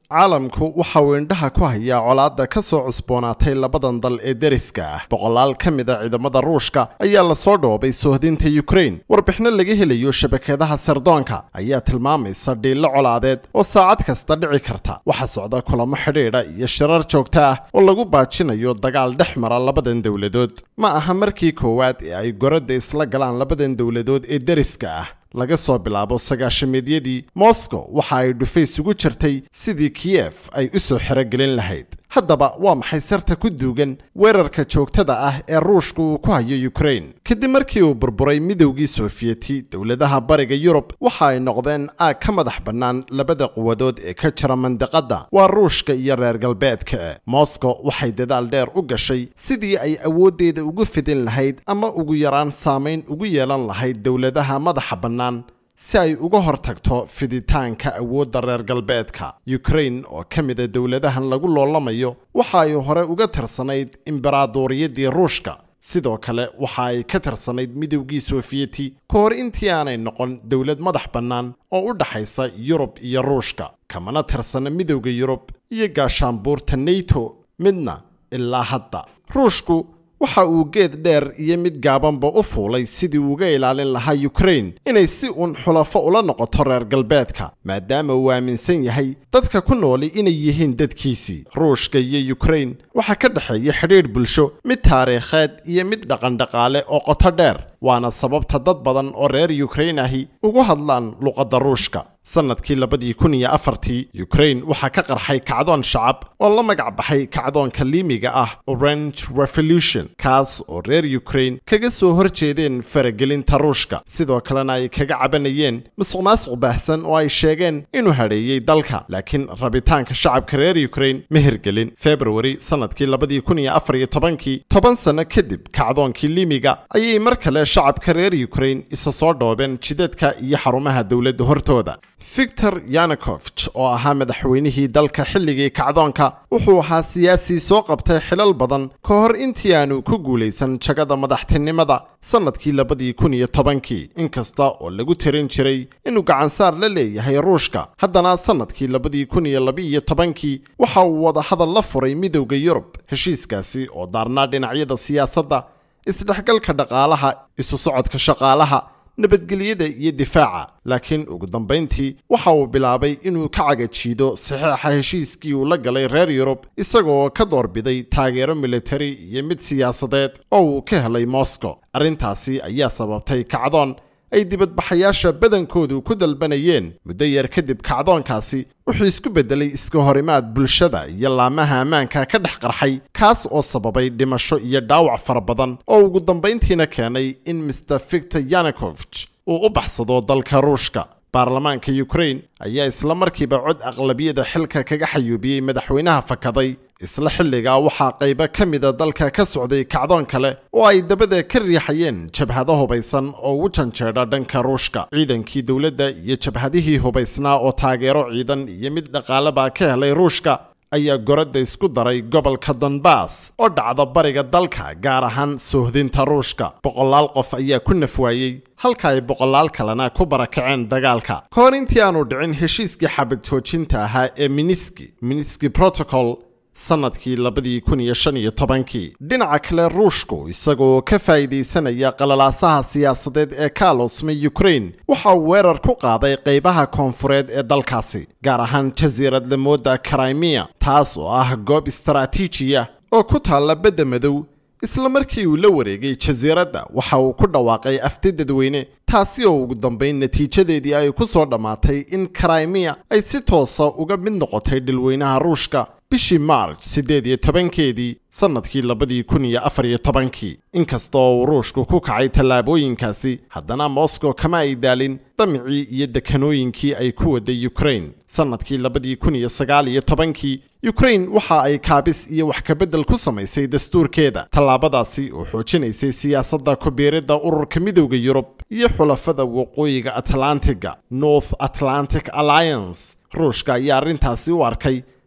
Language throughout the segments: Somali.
caalamku waxa uu indhaha ku hayaa colaadda ka soo cusboonaatay labadan dal ee deriska ah boqolaal ka mid a ciidamada ruushka ayaa lasoo dhoobay soohdinta yukrain warbixino laga helayo shabakadaha sardoonka ayaa tilmaamaysa dhiillo colaadeed oo saacad kasta dhici karta waxaa socda kulamo xidhiidha iyo shirar joogto ah oo lagu baajinayo dagaal dhex mara labadan dowladood ma aha markii koowaad ee ay goradda isla galaan labadan dowladood ee deriska ah laga soo bilaabo sagaashameedyadii moscow waxa ay dhufays ugu jirtay sidii kiyef ay u soo xerogelin lahayd haddaba waa maxay sarta ku duugan weerarka joogtada ah ee ruushka uu ku hayo yukrain kadib markii uu burburay midowgii soofiyeti dowladaha bariga yurub waxa ay noqdeen aag ka madax bannaan labada quwadood ee ka jira mandiqadda waa ruushka iyo reer galbeedka moscow waxay dadaal dheer u gashay sidii ay awooddeeda ugu fidin lahayd ama ugu yaraan saamayn ugu yeelan lahayd dowladaha madaxa bannaan si ay uga hortagto fiditaanka awoodda reer galbeedka yukrain oo ka mida dowladahan lagu loolamayo waxa ay hore uga tirsanayd imbaraadoriyadii ruushka sidoo kale waxa ay ka tirsanayd midowgii soofiyeti ka hor intii aanay noqon dowlad madax bannaan oo u dhaxaysa yurub iyo ruushka kamana tirsana midowda yurub iyo gaashaanbuurta neto midna ilaa hadda ruushku waxa uu geed dheer iyo mid gaabanba u fuulay sidii uga ilaalin lahaa yukrain inay si uun xulafo ula noqoto reer galbeedka maadaama uu aaminsan yahay dadka ku nooli inay yihiin dadkiisii ruushka iyo yukrain waxaa ka dhexeeya xidhiidh bulsho mid taariikheed iyo mid dhaqandhaqaale oo qoto dheer waana sababta dad badan oo reer yukrain ahi ugu hadlaan luqadda ruushka sannadkii labadii kun iyo afartii yukrain waxaa ka qarxay kacdoon shacab oo la magac baxay kacdoonka liimiga ah orange revolution kaas oo reer yukrain kaga soo hor jeedeen faragelinta ruushka sidoo kalena ay kaga cabanayeen musuq maasuq baahsan oo ay sheegeen inuu hadheeyey dalka laakiin rabitaanka shacabka reer yukrain ma hirgelin februari sannadkii labadii kun iyo afar iyo tobankii toban sano kadib kacdoonkii liimiga ayay mar kale shacabka reer yukrain isa soo dhoobeen jidadka iyo xarumaha dowladda hortooda victor yanukovich oo ahaa madaxweynihii dalka xilligii kacdoonka wuxuu ahaa siyaasi soo qabtay xilal badan ka hor intii aanu ku guulaysan jagada madaxtinimada sannadkii labadii kun iyo tobankii inkasta oo lagu tirin jiray inuu gacansaar la leeyahay ruushka haddana sannadkii labadii kun iyo labaiyo tobankii waxa uu wadahadal la furay midowda yurub heshiiskaasi oo daarnaa dhinacyada siyaasadda isdhexgalka dhaqaalaha isu socodka shaqaalaha nabadgelyada iyo difaaca laakiin ugu dambayntii waxa uu bilaabay inuu ka cagajiido saxiixa heshiiskii uu la galay reer yurub isagoo ka doorbiday taageero militari iyo mid siyaasadeed oo uu ka helay moscow arrintaasi ayaa sababtay kacdoon ay dibadbaxayaasha badankoodu ku dalbanayeen muddo yar kadib kacdoonkaasi wuxuu isku beddelay iska horimaad bulshada iyo laamaha ammaanka ka dhex qarxay kaas oo sababay dhimasho iyo dhaawac fara badan oo ugu dambayntiina keenay in master victor yanukovich uu u baxsado dalka ruushka baarlamaanka yukrain ayaa isla markiiba cod aqlabiyada xilka kaga xayuubiyey madaxweynaha fakaday isla xilligaa waxaa qaybo ka mida dalka ka socday kacdoon kale oo ay dabada ka riixayeen jabhado hubaysan oo u janjeedha dhanka ruushka ciidankii dowladda iyo jabhadihii hubaysnaa oo taageero ciidan iyo mid dhaqaaleba ka helay ruushka ayaa goradda isku daray gobolka donbass oo dhacda bariga dalka gaar ahaan soohdinta ruushka boqolaal qof ayaa ku nafwaayey halka ay boqolaal kalena ku barakaceen dagaalka ka hor intii aanu dhicin heshiiskii xabad joojinta ahaa ee miniski miniski protocol sannadkii labadii kun iyo shan iyo tobankii dhinaca kale ruushku isagoo ka faa'iidaysanaya qalalaasaha siyaasadeed ee ka aloosmay yukrain waxa uu weerar ku qaaday qaybaha koonfureed ee dalkaasi gaar ahaan jasiirad lamooda crimea taas oo ah goob istaraatiijiya oo ku taalla badda madow isla markii uu la wareegay jasiiradda waxa uu ku dhawaaqay afti dadweyne taasi oo ugu dambayn natiijadeedii ay ku soo dhammaatay in crimea ay si toosa uga mid noqotay dhilweynaha ruushka bishii march siddeed iyo tobankeedii sannadkii labadii kun iyo afar iyo tobankii inkasta oo uu ruushku ku kacay tallaabooyinkaasi haddana moscow kama ay daalin damicii iyo dekanooyinkii ay ku waday yukrain sannadkii labadii kun iyo sagaal iyo tobankii yukrain waxa ay kaabis iyo wax kabeddel ku samaysay dastuurkeeda tallaabadaasi oo xoojinaysay siyaasadda kubiiridda ururka midowda yurub iyo xulafada waqooyiga atlantiga north atlantic alliance ruushka ayaa arrintaasi u arkay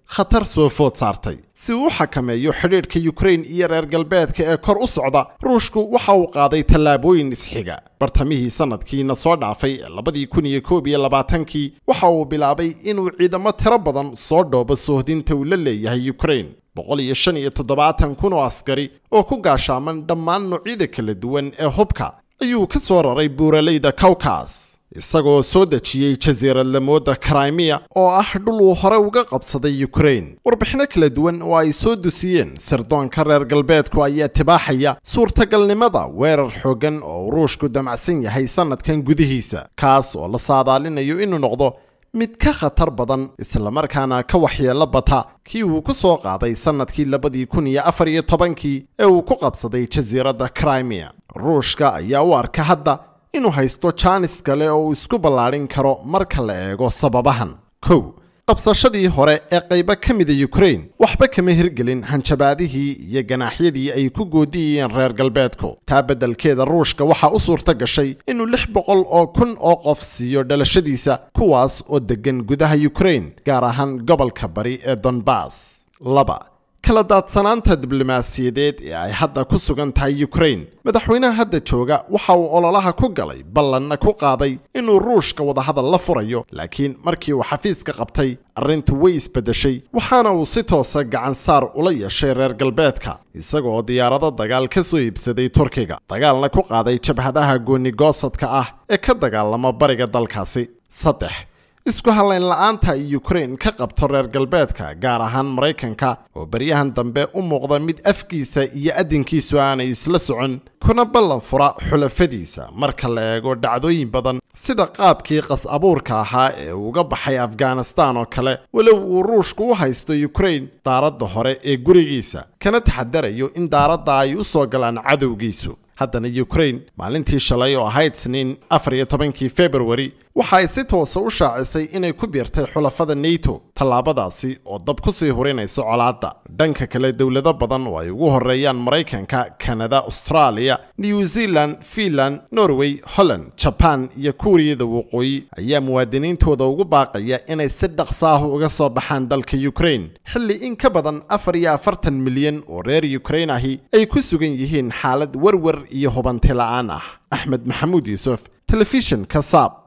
khatar soo food saartay si uu u xakameeyo xidhiidhka yukrain iyo reer galbeedka ee kor u socda ruushku waxa uu qaaday tallaabooyin isxiga bartamihii sanadkiina soo dhaafay ee labadii kun iyo koob iyo labaatankii waxa uu bilaabay inuu ciidamo tiro badan soo dhoobo soohdinta uu la leeyahay yukrain boqol iyo shan iyo toddobaatan kun oo askari oo ku gaashaaman dhammaan noocyada kala duwan ee hubka ayuu ka soo raray buuraleyda kawkas isagoo soo dejiyey jasiiradlamooda crimea oo ah dhul uu hore uga qabsaday yukrain warbixino kala duwan oo ay soo dusiyeen sirdoonka reer galbeedku ayaa tibaaxaya suurtagalnimada weerar xooggan oo ruushku damacsan yahay sannadkan gudihiisa kaas oo la saadaalinayo inuu noqdo mid ka khatar badan islamarkaana ka waxyeelo bata kii uu ku soo qaaday sannadkii labadii kun iyo afar iyo tobankii ee uu ku qabsaday jasiiradda crimea ruushka ayaa u arka hadda inuu haysto jaanis kale oo uu isku ballaadhin karo marka la eego sababahan kow qabsashadii hore ee qaybo ka mida yukrain waxba kama hirgelin hanjabaadihii iyo ganaaxyadii ay ku goodiyayeen reer galbeedku taa beddelkeeda ruushka waxaa u suurta gashay inuu lix boqol oo kun oo qof siiyo dhalashadiisa kuwaas oo deggan gudaha yukrain gaar ahaan gobolka bari ee donbass laba kala daadsanaanta diblomaasiyadeed ee ay hadda ku sugan tahay yukrain madaxweynaha hadda jooga waxa uu ololaha ku galay ballanna ku qaaday inuu ruushka wadahadal la furayo laakiin markii uu xafiiska qabtay arrintu way isbeddeshay waxaana uu si toosa gacansaar ula yeeshay reer galbeedka isagoo diyaarado dagaal ka soo iibsaday turkiga dagaalna ku qaaday jabhadaha goonigoosadka ah ee ka dagaalama bariga dalkaasi saddex isku hallayn la-aanta ay yukrain ka qabto reer galbeedka gaar ahaan maraykanka oo baryahan dambe u muuqda mid afkiisa iyo addinkiisu aanay isla socon kuna ballan fura xulafadiisa marka la eego dhacdooyin badan sida qaabkii qas abuurka ahaa ee uga baxay afghanistan oo kale walow uu ruushku u haysto yukrain daaradda hore ee gurigiisa kana taxadarayo in daaradda ay u soo galaan cadowgiisu haddana yukrain maalintii shalay oo ahayd sniin afar iyo tobankii februari waxa ay si toosa u shaacisay inay ku biirtay xulafada neto tallaabadaasi oo dab ku sii hurinaysa colaadda dhanka kale dowlado badan oo ay ugu horeeyaan maraykanka kanada australia new zealand finland norway holland jaban iyo kuuriyada waqooyi ayaa muwaadiniintooda ugu baaqaya inay si dhaqsaahu uga soo baxaan dalka yukrain xilli in ka badan afar iyo afartan milyan oo reer yukrain ahi ay ku sugan yihiin xaalad werwer iyo hubanti la-aan ah axmed maxamuud yuusuf telefishinka saab